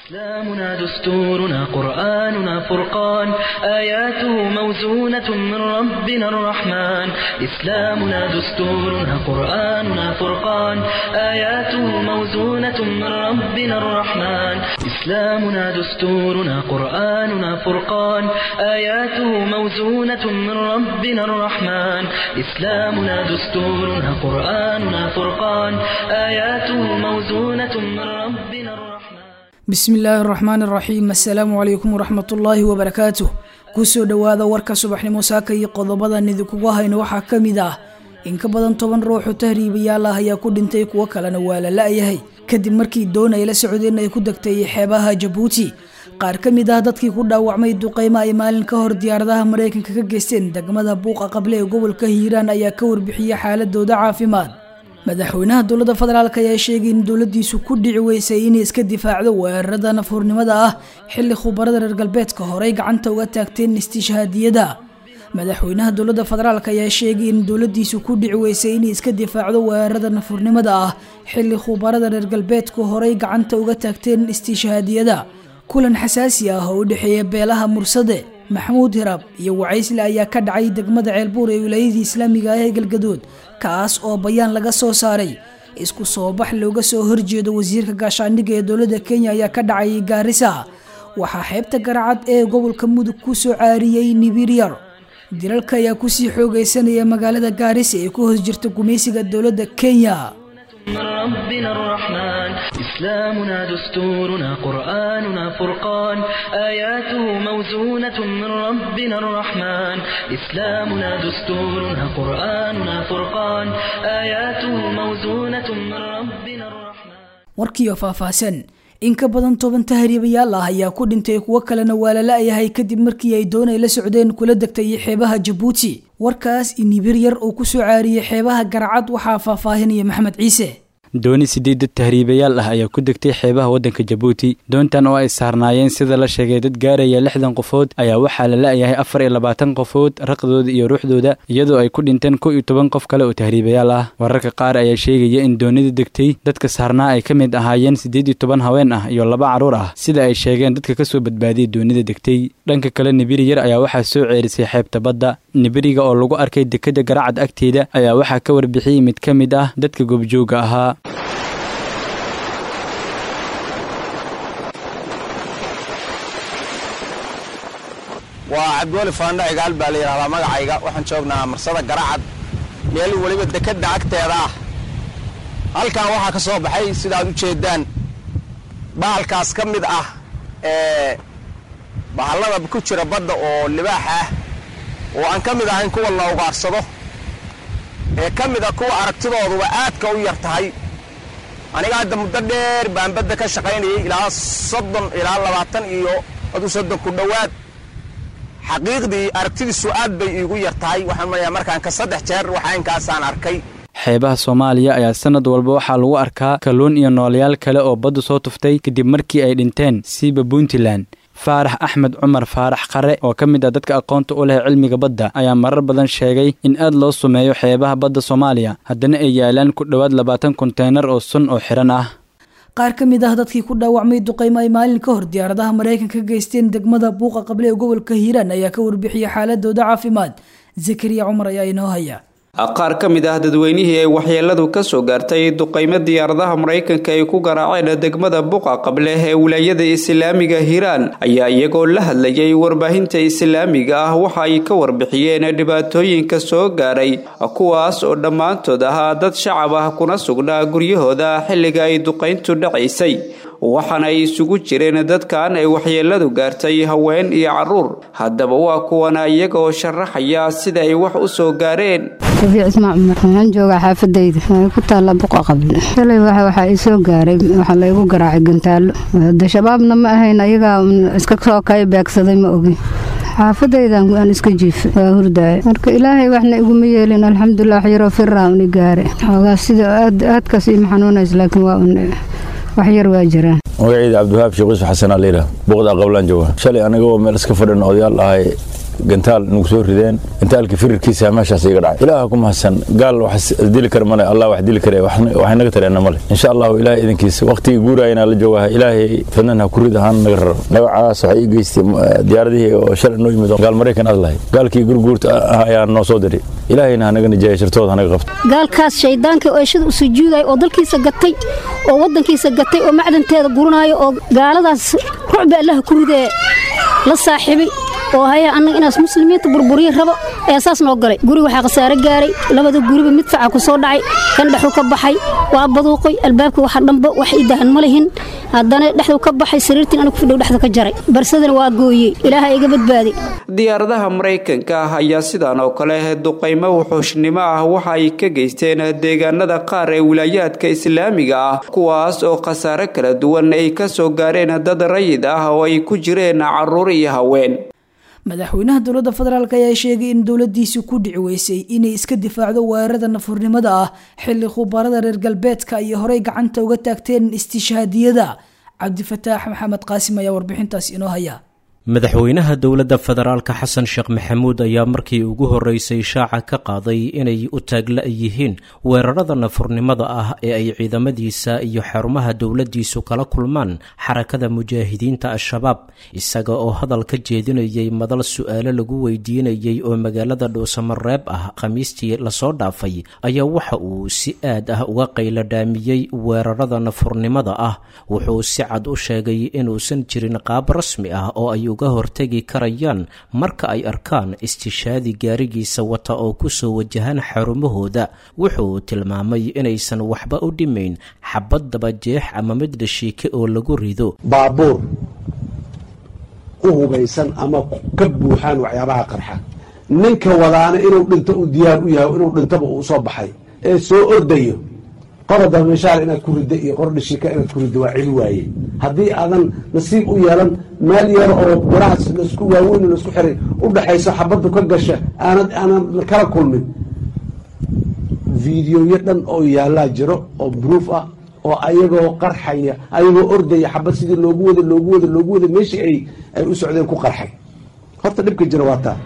إسلامنا دستورنا قرآننا فرقان آياته موزونة من ربنا الرحمن إسلامنا دستورنا قرآننا فرقان آياته موزونة من ربنا الرحمن إسلامنا دستورنا قرآننا فرقان آياته موزونة من ربنا الرحمن إسلامنا دستورنا قرآننا فرقان آياته موزونة من ربنا الرحمن bismi illaahi araxmaan araxiim assalaamu calaykum waraxmatullaahi wabarakaatuh kusoo dhowaada warka subaxnimo saaka iyo qodobadan idinkugu hayno waxaa ka mid ah in ka badan toban ruuxu tahriibayaal ah ayaa ku dhintay kuwo kalena waa la la-yahay kadib markii doon ay la socdeen ay ku degtay xeebaha jabuuti qaar ka mid ah dadkii ku dhaawacmay duqeymo ay maalin ka hor diyaaradaha maraykanka ka geysteen degmada buuqa qable ee gobolka hiiraan ayaa ka warbixiyey xaaladooda caafimaad madaxweynaha dowladda federaalk ayaa sheegay in dowladiisu ku dhici weysay inay iska difaacdo weerarada nafhurnimada ah xilli khubarada reer galbeedka horey gacanta uga taagteen istishhaadiyada madaxweynaha dowladda federaalk ayaa sheegay in dowladiisu ku dhici weysay inay iska difaacdo weerarada nafhurnimada ah xilli khubarada reer galbeedku horey gacanta uga taagteen istishhaadiyada kulan xasaasi ah oo u dhexeeya beelaha mursade maxamuud hiraab iyo wacaysle ayaa ka dhacay degmada ceelbuur ee wilaayadii islaamiga ah ee galgadood kaas oo bayaan laga soo saaray isku soo bax looga soo horjeedo wasiirka gaashaandhigga ee dowladda kenya ayaa ka dhacayay gaarisa waxaa xeebta garacad ee gobolka mudug ku soo caariyey nibiryar dilalka ayaa kusii xoogaysanaya magaalada gaarisa ee ku hoos jirta gumaysiga dowladda kenya من ربنا الرحمن إسلامنا دستورنا قرآننا فرقان آياته موزونة من ربنا الرحمن إسلامنا دستورنا قرآننا فرقان آياته موزونة من ربنا الرحمن warkiioo faahfaahsan in ka badan toban tahriibayaal ah ayaa ku dhintay kuwo kalena waa la la-yahay kadib markii ay doon ay la socdeen kula degtay xeebaha jabuuti warkaas inibir yar oo kusoo caariyey xeebaha garcad waxaa faahfaahinaya maxamed ciise dooni sideed dad tahriibayaal ah ayaa ku degtay xeebaha waddanka jabuuti doontan oo ay saarnaayeen sida la sheegay dad gaaraya lixdan qofood ayaa waxaa la la-yahay afar iyo labaatan qofood raqdooda iyo ruuxdooda iyadoo ay ku dhinteen kow iyo toban qof kale oo tahriibayaal ah wararka qaar ayaa sheegaya in doonida degtay dadka saarnaa ay ka mid ahaayeen siddeed iyo toban haween ah iyo laba carruur ah sida ay sheegeen dadka kasoo badbaadiyay doonida degtay dhanka kale nibiri yar ayaa waxaa soo ceerisay xeebta badda nibiriga oo lagu arkay dekada garacad agteeda ayaa waxaa ka warbixiyey mid ka mid ah dadka goobjooga ahaa waa cabdiweli faandha cigaal baa la yidhahdaa magacayga waxaan joognaa marsada garacad meel weliba dekadda agteeda ah halkan waxaa ka soo baxay sidaaad u jeeddaan bahalkaas ka mid ah ee bahallada ku jira badda oo libaax ah oo aan ka mid ahayn kuwa la ugaarsado ee ka mid a kuwa aragtidooduba aadka u yar tahay aniga hadda muddo dheer baan badda ka shaqaynayay ilaa soddon ilaa labaatan iyo aduu soddon ku dhowaad xaqiiqdii aragtidiisu aad bay iigu yar tahay waxaan marayaa markaan ka saddex jeer waxa inkaasaan arkay xeebaha soomaaliya ayaa sanad walba waxaa lagu arkaa kalluun iyo noolayaal kale oo baddu soo tuftay kadib markii ay dhinteen siiba puntland faarax axmed cumar faarax qare oo ka mid ah dadka aqoonta u leh cilmiga badda ayaa marar badan sheegay in aad loo sumeeyo xeebaha badda soomaaliya haddana ay yaalaan ku dhowaad labaatan konteynar oo sun oo xihan ah qaar ka mid ah dadkii ku dhaawacmay duqeymo ay maalin ka hor diyaaradaha maraykanka ka geysteen degmada buuqa qable ee gobolka hiiraan ayaa ka warbixiyay xaaladooda caafimaad zakariya cumar ayaa inoo haya qaar ka mid ah dadweynihii ay waxyeeladu ka soo gaartay duqeymo diyaaradaha maraykanka ay ku garaaceen degmada buqa qable ee wilaayada islaamiga hiiraan ayaa iyagoo la hadlayay warbaahinta islaamiga ah waxa ay ka warbixiyeen dhibaatooyinka soo gaaray kuwaas oo dhammaantood ahaa dad shacab ah kuna sugnaa guryahooda xilliga ay duqayntu dhacaysay waxaana ay isugu jireen dadkan ay waxyeeladu gaartay haween iyo caruur haddaba waa kuwana iyagaoo sharaxaya sida ay wax u soo gaareen rabiic ismaa cumar waxaan joogaa xaafadayda waxay ku taalla buqa qable shalay waxaa ii soo gaaray waxaa laygu garaacay gantaallo de shabaabna ma ahayn ayagaa iska soo kay beegsaday ma ogin xaafadaydan aan iska jiifay waa hurdaaya marka ilaahay waxna iguma yeelin alxamdulilah wax yaroo firaa uni gaare xoogaa sida aad aadkaas ima xanuunays laakiin waa un wax yar waa jiraan magacayda cabdiwahaab sheekh yuusuf xasan aliira buuqda qablaan jooga shalay aniga oo meel iska fadhin odayaal ahay gantaal nagu soo rideen gantaalka firirkiisa meeshaas iga dhacay ilaaha ku mahadsan gaal wax dili kara male allah wax dili kare waxay naga tareena male insha allahu ilaahay idinkiisa waqtigii guurayana la joogaha ilaahay fadnan ha ku rid ahaan naga raro dhagacaas waxay ii geystay diyaaradihii oo shalay noo yimid gaal maraykan aad lahay gaalkii gurguurta ah ayaa noo soo diray ilaahayna ha naga nijaaya shartooda ha naga qabto gaalkaas shayddaanka eeshada u sujuuday oo dalkiisa gatay oo waddankiisa gatay oo macdanteeda guranaayo oo gaaladaas rucbi allaha ku ridee la saaxiibay oo haya annaga inaas muslimiinta burburiya rabo ayaa saas noo galay guri waxaa khasaare gaaray labada guriba mid faca ku soo dhacay kan dhexu ka baxay waa baduuqoy albaabka waxa dhanba wax ii dahan ma lihin haddana dhexdu ka baxay sariirtiin anigu fidhow dhexda ka jaray barsadana waa gooyey ilaaha iga badbaaday diyaaradaha maraykanka ah ayaa sidaan oo kale duqaymo wuxuushnimo ah waxa ay ka geysteen deegaanada qaar ee wilaayaadka islaamiga ah kuwaas oo khasaare kala duwan ay ka soo gaareen dad rayid ah oo ay ku jireen carruur iyo haween madaxweynaha dowladda federaalk ayaa sheegay in dowladiisi ku dhici weysay inay iska difaacdo weerarada nafurnimada ah xilli khubarada reer galbeedka ay horey gacanta uga taagteen istishhaadiyada cabdifataax maxamed qaasim ayaa warbixintaas inoo haya madaxweynaha dowladda federaalka xasan sheekh maxamuud ayaa markii ugu horreysay shaaca ka qaaday inay u taagla yihiin weerarada nafurnimada ah ee ay ciidamadiisa iyo xarumaha dowladdiisu kala kulmaan xarakada mujaahidiinta al-shabaab isaga oo hadal ka jeedinayay madal su-aalo lagu weydiinayay oo magaalada dhuusamareeb ah khamiistii lasoo dhaafay ayaa waxa uu si aad ah uga qayladhaamiyey weerarada nafurnimada ah wuxuu si cad u sheegay inuusan jirin qaab rasmi ah oo ay uga hortegi karayaan marka ay arkaan istishaadi gaarigiisa wata oo ku soo wajahaan xarumahooda wuxuu tilmaamay inaysan waxba u dhimayn xabad dabajeex ama mid dhashiike oo lagu rido baabuur u hubaysan ama ka buuxaan waxyaabaha qarxa ninka wadaana inuu dhinto uu diyaar u yahay inuu dhintaba uu soo baxay ee soo ordayo qora dameshaar inaad ku riddo iyo qor dhishika inaad ku riddo waa celi waaye haddii aadan nasiib u yeelan meel yar oo birahaas laisku waaweyn laisku xiray u dhaxayso xabaddu ka gasha aanad aanan kala kulmin videoyo dhan oo yaallaa jiro oo bruuf ah oo ayagoo qarxaya ayagoo ordaya xabad sidii loogu wada loogu wada loogu wada meeshii ay ay u socdeen ku qarxay horta dhibka jira waa taa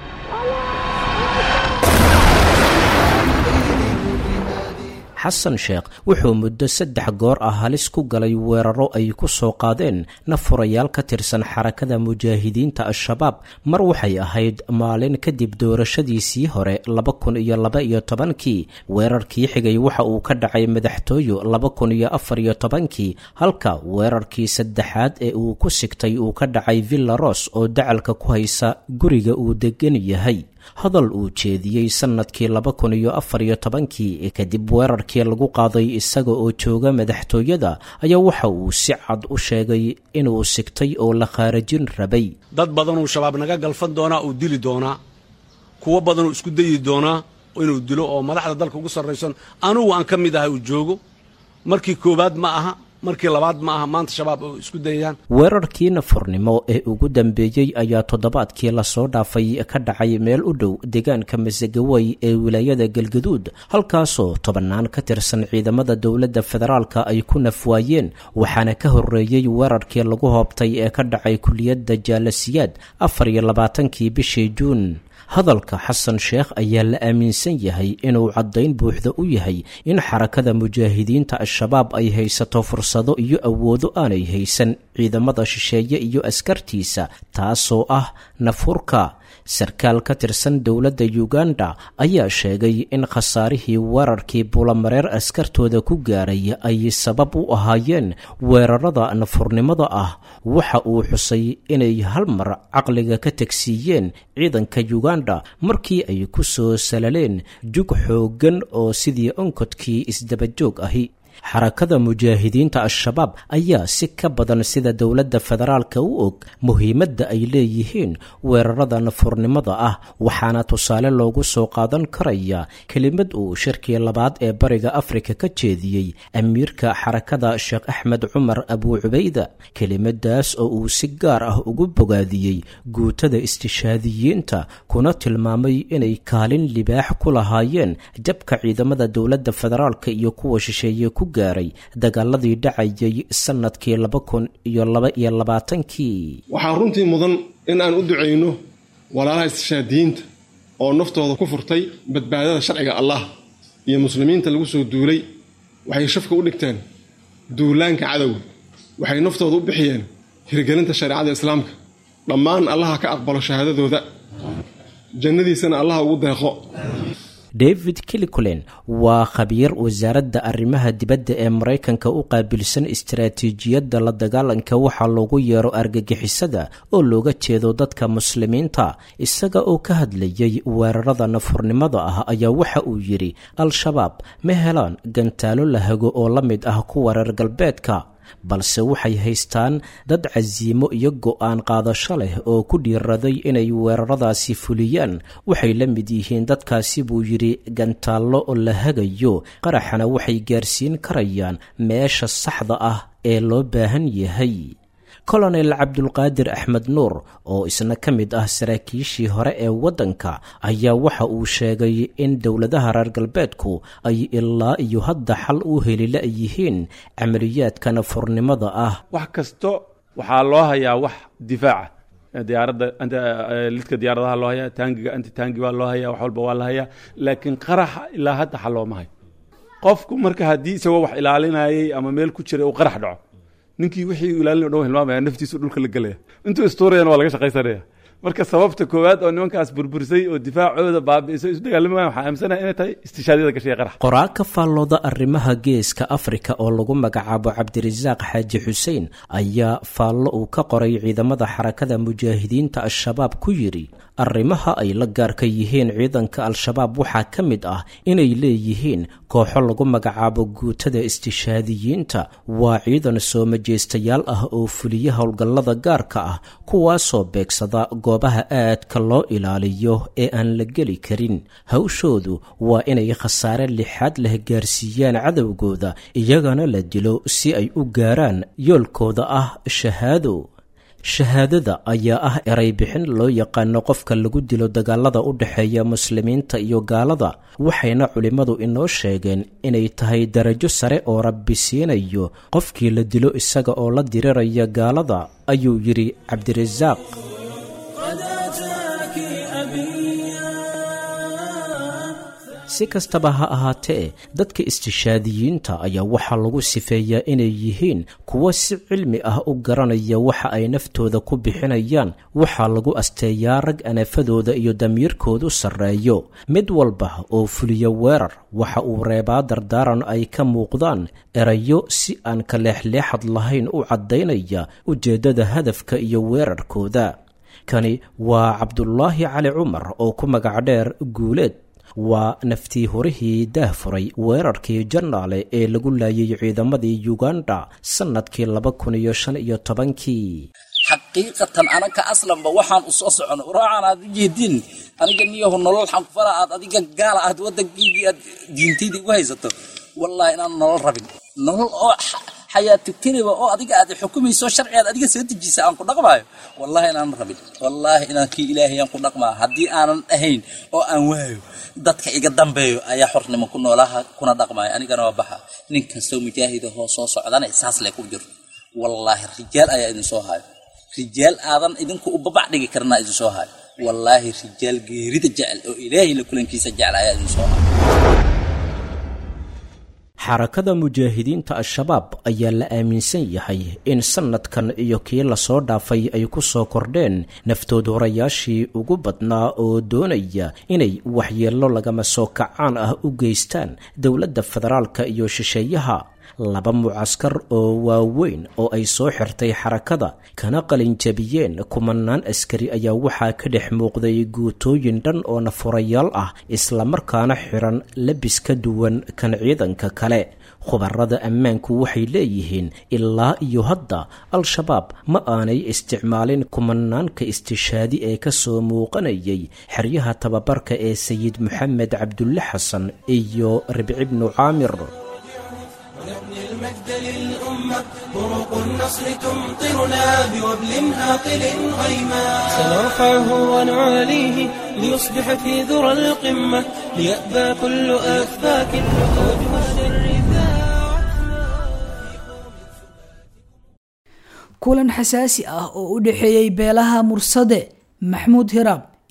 xasan sheekh wuxuu muddo saddex goor ah halis ku galay weeraro ay ku soo qaadeen nafurayaal ka tirsan xarakada mujaahidiinta al-shabaab mar waxay ahayd maalin kadib doorashadiisii hore laba kun iyo laba iyo tobankii weerarkii xigay waxa uu ka dhacay madaxtooyo laba kun iyo afar iyo tobankii halka weerarkii saddexaad ee uu ku sigtay uu ka dhacay villa ros oo dacalka ku haysa guriga uu degan yahay hadal uu jeediyey sannadkii laba kun iyo afar iyo tobankii kadib weerarkii lagu qaaday isaga oo jooga madaxtooyada ayaa waxa uu si cad u sheegay inuu sigtay oo la khaarajin rabay dad badanuu shabaab naga galfan doonaa uu dili doonaa kuwo badanuu isku dayi doonaa inuu dilo oo madaxda dalka ugu sarraysan anugu aan ka mid ahay uu joogo markii koowaad ma aha markii labaad ma aha maanta shabaab oo isku dayayaan weerarkii nafurnimo ee ugu dambeeyey ayaa toddobaadkii lasoo dhaafay ka dhacay meel u dhow deegaanka masagawey ee wilaayada galgaduud halkaasoo tobannaan ka tirsan ciidamada dowladda federaalka ay ku nafwaayeen waxaana ka horreeyey weerarkii lagu hoobtay ee ka dhacay kuliyadda jaalasiyaad afar iyo labaatankii bishii juun hadalka xasan sheekh ayaa la aaminsan yahay inuu caddayn buuxda u yahay in xarakada mujaahidiinta al-shabaab ay haysato fursado iyo awoodo aanay haysan ciidamada shisheeye iyo askartiisa taasoo ah nafurka sarkaal ka tirsan dowladda uganda ayaa sheegay in khasaarihii weerarkii bulamareer askartooda ku gaaray ay sabab u ahaayeen weerarada nafurnimada ah waxa uu xusay inay hal mar caqliga ka tegsiiyeen ciidanka uganda markii ay ku soo salaleen jug xooggan oo sidii onkodkii isdabajoog ahi xarakada mujaahidiinta al-shabaab ayaa si ka badan sida dowladda federaalka u og muhiimadda ay leeyihiin weerarada nafurnimada ah waxaana tusaale loogu soo qaadan karaya kelimad uu shirkii labaad ee bariga afrika ka jeediyey amiirka xarakada sheekh axmed cumar abuu cubayda kelimadaas oo uu si gaar ah ugu bogaadiyey guutada istishaadiyiinta kuna tilmaamay inay kaalin libaax ku lahaayeen jabka ciidamada dowladda federaalka iyo kuwa shisheeye ku gaaray dagaaladii dhacayay sanadkii laba kun iyo laba iyo labaatankii waxaa runtii mudan in aan u ducayno walaalaha istishhaadiyiinta oo naftooda ku furtay badbaadada sharciga allah iyo muslimiinta lagu soo duulay waxay shafka u dhigteen duulaanka cadowga waxay naftooda u bixiyeen hirgelinta shareecada islaamka dhammaan allaha ka aqbalo shahaadadooda jannadiisana allaha ugu deeqo david kilikulen waa khabiir wasaaradda arrimaha dibadda ee maraykanka u qaabilsan istaraatiijiyadda la dagaalanka waxaa loogu yeero argagixisada oo looga jeedo dadka muslimiinta isaga oo ka hadlayay weerarada nafurnimada ah ayaa waxa uu yidhi al-shabaab ma helaan gantaalo la hago oo la mid ah kuwa reer galbeedka balse waxay haystaan dad casiimo iyo go'aan qaadasho leh oo ku dhiiraday inay weeraradaasi fuliyaan waxay la mid yihiin dadkaasi buu yidhi gantaallo la hagayo qaraxana waxay gaarsiin karayaan meesha saxda ah ee loo baahan yahay kolonel cabdulqaadir axmed nuur oo isna ka mid ah saraakiishii hore ee waddanka ayaa waxa uu sheegay in dowladaha reer galbeedku ay ilaa iyo hadda xal u helila yihiin camaliyaadka nafurnimada ah wax kasto waxaa loo hayaa wax difaaca diyaaradda lidka diyaaradaha loo hayaa taangiga anti taangi waa loo hayaa wax walba waa la hayaa laakiin qaraxa ilaa hadda xal looma hayo qofku marka haddii isagoo wax ilaalinayay ama meel ku jiray uu qarax dhaco ninkii wixii ilaalin o dhan hilmaamaya naftiisu dhulka la gelaya intuu istuurayana waa laga shaqaysanaya marka sababta koowaad oo nimankaas burburisay oo difaacooda baabi'isay isu dagaalamayan waxaa aaminsanaya inay tahay istishaadyada gashay qarax qoraa ka faallooda arrimaha geeska afrika oo lagu magacaabo cabdirasaaq xaaji xuseen ayaa faallo uu ka qoray ciidamada xarakada mujaahidiinta al-shabaab ku yidhi arrimaha ay la gaarka yihiin ciidanka al-shabaab waxaa ka mid ah inay leeyihiin kooxo lagu magacaabo guutada istishaadiyiinta waa ciidan soo majeystayaal ah oo fuliya howlgallada gaarka ah kuwaasoo beegsada goobaha aadka loo ilaaliyo ee aan la geli karin hawshoodu waa inay khasaare lixaad leh gaarsiiyaan cadowgooda iyagana la dilo si ay u gaaraan yoolkooda ah shahaado shahaadada ayaa ah eray bixin loo yaqaano qofka lagu dilo dagaalada u dhexeeya muslimiinta iyo gaalada waxayna culimmadu inoo sheegeen inay tahay darajo sare oo rabbi siinayo qofkii la dilo isaga oo la diriraya gaalada ayuu yidhi cabdirasaaq si kastaba ha ahaatee dadka istishaadiyiinta ayaa waxaa lagu sifeeyaa inay yihiin kuwo si cilmi ah u garanaya waxa ay naftooda ku bixinayaan waxaa lagu asteeyaa rag anafadooda iyo damiirkoodu sarreeyo mid walba oo fuliya weerar waxa uu reebaa dardaaran ay ka muuqdaan erayo si aan ka leexleexad lahayn u caddaynaya ujeeddada hadafka iyo weerarkooda kani waa cabdulaahi cali cumar oo ku magac dheer guuleed waa naftii horihii daahfuray weerarkii jannaale ee lagu laayay ciidamadii yuganda sannadkii laba kun iyo shan iyo tobankii xaqiiqatan anaka aslanba waxaan u soo socono uraacan aad u jeedin aniga niyahu nolol xanfara aad adiga gaala aad waddankiigii aad diintayda igu haysato wallaahi inaan nolol rabin nolol oo xayaatu keliba oo adiga aad xukumayso sharcigaad adiga soo dejisa aan ku dhaqmaayo wallaahi inaanan rabin wallaahi inaan kii ilaahay aan ku dhaqmaa haddii aanan ahayn oo aan waayo dadka iga dambeeyo ayaa xornimo ku noolaha kuna dhaqmaayo anigana waa baxa nin kastoo mujaahid ahoo soo socdana saas le ku jirto wallaahi rijaal ayaa idin soo hayo rijaal aadan idinku u babac dhigi karnaa idin soo hayo wallaahi rijaal geerida jecel oo ilaahay la kulankiisa jecel ayaa idin soo hayo xarakada mujaahidiinta al-shabaab ayaa la aaminsan yahay in sannadkan iyo kii lasoo dhaafay ay ku soo kordheen naftood horayaashii ugu badnaa oo doonaya inay waxyeello lagama soo kacaan ah u geystaan dowladda federaalka iyo shisheeyaha laba mucaskar oo waaweyn oo ay soo xirtay xarakada kana qalinjabiyeen kumanaan askari ayaa waxaa ka dhex muuqday guutooyin dhan oo nafurayaal ah islamarkaana xiran labis ka duwan kan ciidanka kale khubarada ammaanku waxay leeyihiin ilaa iyo hadda al-shabaab ma aanay isticmaalin kumanaanka istishaadi ee ka soo muuqanayay xeryaha tababarka ee sayid moxamed cabdulle xasan iyo ribci bnu caamir المجد للأمة بروق النصر تمطرنا بوبل هاطل غيما سنرفعه ونعاليه ليصبح في ذرى القمة ليأبى كل آفاك وجه الرثاء kulan xasaasi ah oo u dhexeeyey beelaha mursade maxmuud hiraab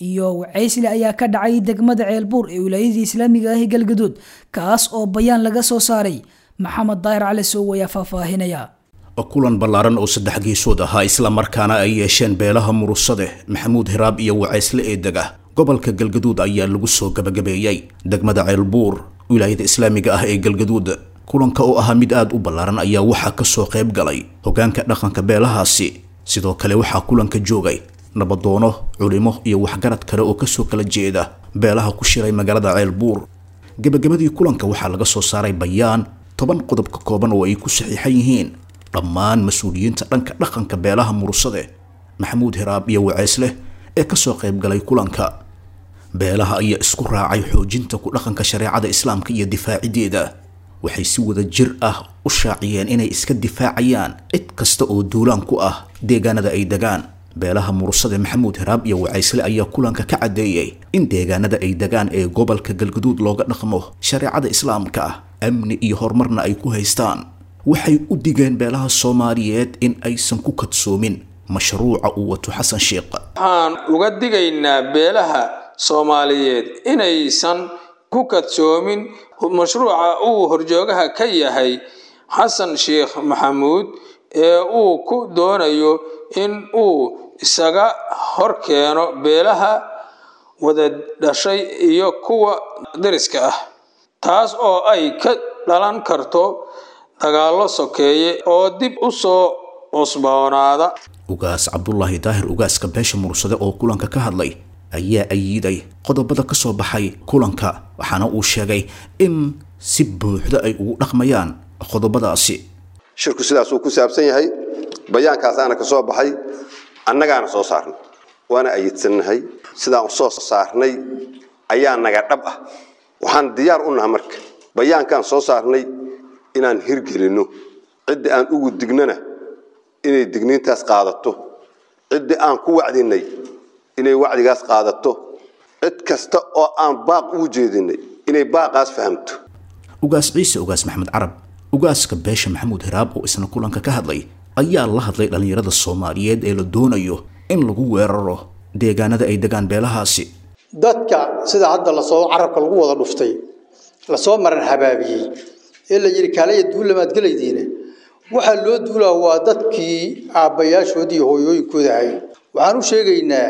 iyo wacaysle ayaa ka dhacay degmada ceelbuur ee wilaayadii islaamiga ah ee galgaduud kaas oo bayaan laga soo saaray maxamed daahir cali sow ayaa faahfaahinaya kulan ballaaran oo saddex geesood ahaa islamarkaana ay yeesheen beelaha murusade maxamuud hiraab iyo wacaysle ee dega gobolka galgaduud ayaa lagu soo gabagabeeyey degmada ceelbuur wilaayada islaamiga ah ee galgaduud kulanka oo ahaa mid aada u ballaaran ayaa waxaa kasoo qayb galay hogaanka dhaqanka beelahaasi sidoo kale waxaa kulanka joogay nabadoono culimo iyo waxgarad kale oo kasoo kala jeeda beelaha ku shiray magaalada ceelbuur gebagabadii kulanka waxaa laga soo saaray bayaan toban qodob ka kooban oo ay ku saxiixan yihiin dhammaan mas-uuliyiinta dhanka dhaqanka beelaha murusade maxamuud hiraab iyo waceysleh ee kasoo qayb galay kulanka beelaha ayaa isku raacay xoojinta ku dhaqanka shareecada islaamka iyo difaacideeda waxay si wada jir ah u shaaciyeen inay iska difaacayaan cid kasta oo duulaan ku ah deegaanada ay degaan beelaha murusade maxamuud hiraab iyo wacaysle ayaa kulanka ka caddeeyey in deegaanada ay degaan ee gobolka galguduud looga dhaqmo shareecada islaamka ah amni iyo horumarna ay ku haystaan waxay u digeen beelaha soomaaliyeed in aysan ku kadsoomin mashruuca uu wato xasan sheekh waxaan uga digaynaa beelaha soomaaliyeed inaysan ku kadsoomin mashruuca uu horjoogaha ka yahay xasan sheekh maxamuud ee uu ku doonayo in uu isaga hor keeno beelaha wada dhashay iyo kuwa dariska ah taas oo ay ka dhalan karto dagaallo sokeeye oo dib u soo cusboonaada ugaas cabdulaahi daahir ugaaska beesha mursade oo kulanka ka hadlay ayaa ayiiday qodobada ka soo baxay kulanka waxaana uu sheegay in si buuxda ay ugu dhaqmayaan qodobadaasi shirku sidaasuu ku saabsan yahay bayaankaasaana ka soo baxay annagaana soo saarnay waana ayidsannahay sidaan soo saarnay ayaa naga dhab ah waxaan diyaar u naha marka bayaankaan soo saarnay inaan hirgelinno cidda aan ugu dignana inay digniintaas qaadato cidda aan ku wacdinay inay wacdigaas qaadato cid kasta oo aan baaq ugu jeedinay inay baaqaas fahamto ugaas ciise ugaas maxamed carab ugaaska beesha maxamuud hiraab oo isna kulanka ka hadlay ayaa la hadlay dhallinyarada soomaaliyeed ee la doonayo in lagu weeraro deegaanada ay degaan beelahaasi dadka sida hadda lasoo carabka lagu wada dhuftay lasoo maran habaabiyey ee la yidhi kaalaya duullamaad gelaydiine waxaa loo duulaa waa dadkii aabbayaashoodii iyo hooyooyinkooda ahay waxaan u sheegaynaa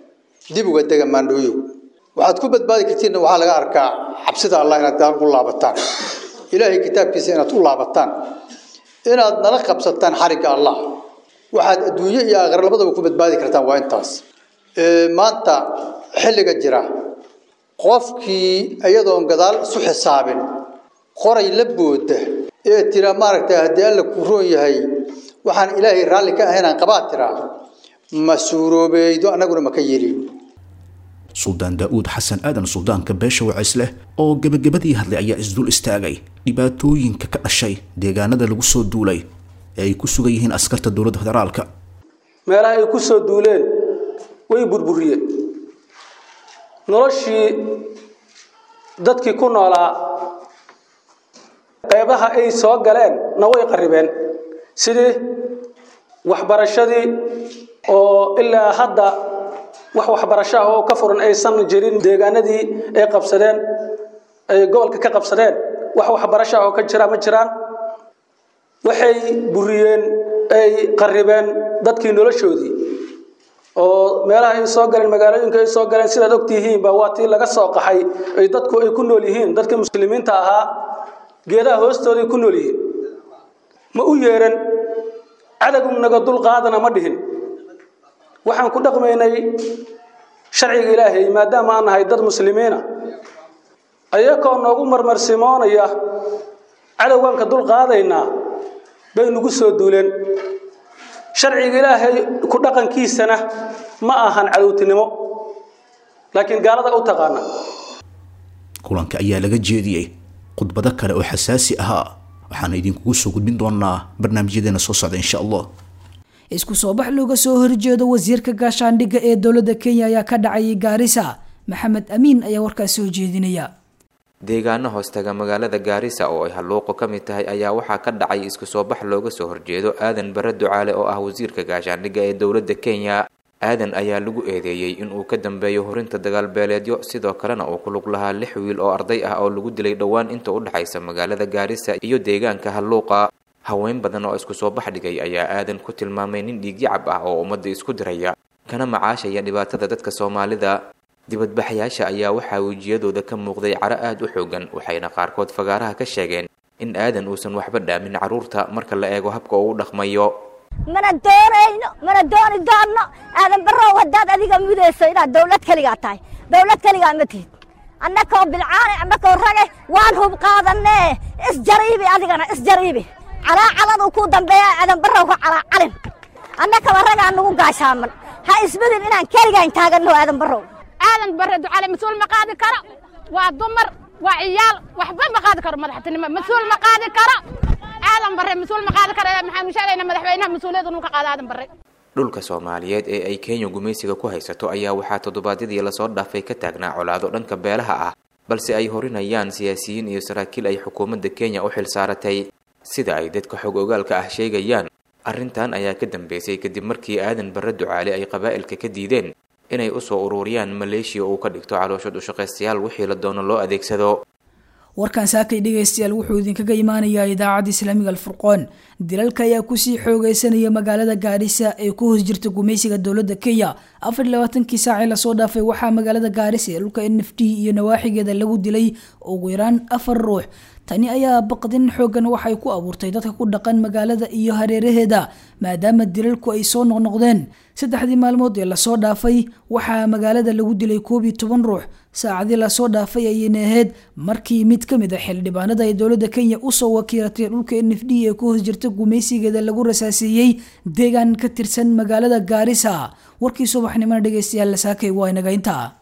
dib uga dega maandhooyow waxaad ku badbaadi kartiinna waxaa laga arkaa cabsida allah inaad gaal u laabataan ilaahay kitaabkiisa inaad u laabataan inaad nala qabsataan xarigga allah waxaad adduunyo iyo aakhira labadaba ku badbaadi kartaan waa intaas maanta xilliga jira qofkii iyadoon gadaal isu xisaabin qoray la booda ee tira maaragtay haddii alla ku roon yahay waxaan ilaahay raalli ka ahaynaan qabaad tiraa ma suuroobeeydo annaguna ma ka yeelin suldaan daa'uud xasan aadan suldaanka beesha wacisleh oo gebagabadii hadlay ayaa isdul istaagay dhibaatooyinka ka dhashay deegaanada lagu soo duulay ee ay ku sugan yihiin askarta dowladda federaalka meelaha ay ku soo duuleen way burburiyeen noloshii dadkii ku noolaa qeybaha ay soo galeen na way qarribeen sidii waxbarashadii oo ilaa hadda wax waxbarasho ah oo ka furan aysan jirin deegaanadii ay qabsadeen ay gobolka ka qabsadeen wax waxbarasho ah oo ka jira ma jiraan waxay buriyeen ay qarribeen dadkii noloshoodii oo meelaha ay soo galeen magaalooyinka ay soo galeen sidaad ogtihiinba waa tii laga soo qaxay ay dadku ay ku nool yihiin dadkii muslimiinta ahaa geedaha hoostooday ku nool yihiin ma u yeeran cadowgu naga dul qaadana ma dhihin waxaan ku dhaqmaynay sharciga ilaahay maadaama aan nahay dad muslimiina ayakoo noogu marmarsimoonaya cadowgaan ka dul qaadaynaa bay nagu soo duuleen sharciga ilaahay ku dhaqankiisana ma ahan cadowtinimo laakiin gaalada u taqaana kulanka ayaa laga jeediyey khudbado kale oo xasaasi ahaa waxaana idinkugu soo gudbin doonaa barnaamijyadeena soo socda insha allah isku soo bax looga soo horjeedo wasiirka gaashaandhigga ee dowladda kenya ayaa ka dhacayay gaarisa maxamed amiin ayaa warkaas soo jeedinaya deegaano hoostaga magaalada gaarisa oo ay halluuqo ka mid tahay ayaa waxaa ka dhacay isku soo bax looga soo horjeedo aadan bare ducaale oo ah wasiirka gaashaandhigga ee dowladda kenya aadan ayaa lagu eedeeyey inuu ka dambeeyo horinta dagaalbeeleedyo sidoo kalena uu ku lug lahaa lix wiil oo arday ah oo lagu dilay dhowaan inta u dhexaysa magaalada gaarisa iyo deegaanka halluuqa haween badan oo isku soo bax dhigay ayaa aadan ku tilmaamay nin dhiigyacab ah oo ummadda isku diraya kana macaashaya dhibaatada dadka soomaalida dibadbaxyaasha ayaa waxaa wejiyadooda ka muuqday caro aada u xoogan waxayna qaarkood fagaaraha ka sheegeen in aadan uusan waxba dhaamin carruurta marka la eego habka uu u dhaqmayo mana doonayno mana dooni doonno aadan barrow haddaad adiga mudayso inaad dawlad keligaa tahay dawlad keligaa ma tihid annakoo bilcaane annakoo rage waan hub qaadanee isjariibi adigana isjariibi calaacaladu kuu dambeeya aadan barrow ka calaacalin annakaba ragaa nugu gaashaaman ha ismudin inaan keligaan taaganno aadan barrow aadan barre ducale mas-uul ma qaadi karo waa dumar waa ciyaal waxba ma qaadi karo madaxtinimo mas-uul ma qaadi karo aadan barre mas-uul ma qaadi karo maxaanu sheegayna madaxweynaha mas-uuliyad inuu ka qaado aadan barre dhulka soomaaliyeed ee ay kenya gumaysiga ku haysato ayaa waxaa toddobaadyadii lasoo dhaafay ka taagnaa colaado dhanka beelaha ah balse ay horinayaan siyaasiyiin iyo saraakiil ay xukuumadda kenya u xil saaratay sida ay dadka xog ogaalka ah sheegayaan arrintan ayaa ka dambeysay kadib markii aadan barre ducaale ay qabaa'ilka ka diideen inay u soo ururiyaan maleeshiya uu ka dhigto calooshad ushaqaystayaal wixii la doono loo adeegsado warkan saakay dhegaystayaal wuxuu idinkaga imaanayaa idaacadda islaamiga alfurqoon dilalka ayaa kusii xoogeysanaya magaalada gaarisa ee ku hoos jirta gumaysiga dowladda kenya afar iyo labaatankii saacee lasoo dhaafay waxaa magaalada gaarisa ee dhulka n f d iyo nawaaxigeeda lagu dilay ugu yaraan afar ruux tani ayaa baqdin xoogan waxay ku abuurtay dadka ku dhaqan magaalada iyo hareeraheeda maadaama dilalku ay soo noqnoqdeen saddexdii maalmood ee lasoo dhaafay waxaa magaalada lagu dilay koob iyo toban ruux saacadii lasoo dhaafay ayayna ahayd markii mid ka mid a xildhibaanada ay dowladda kenya usoo wakiilatay dhulka n f d ee ku hoos jirta gumaysigeeda lagu rasaaseeyey deegaan ka tirsan magaalada gaarisa warkii subaxnimona dhegeystayaal lasaakay waa inaga intaa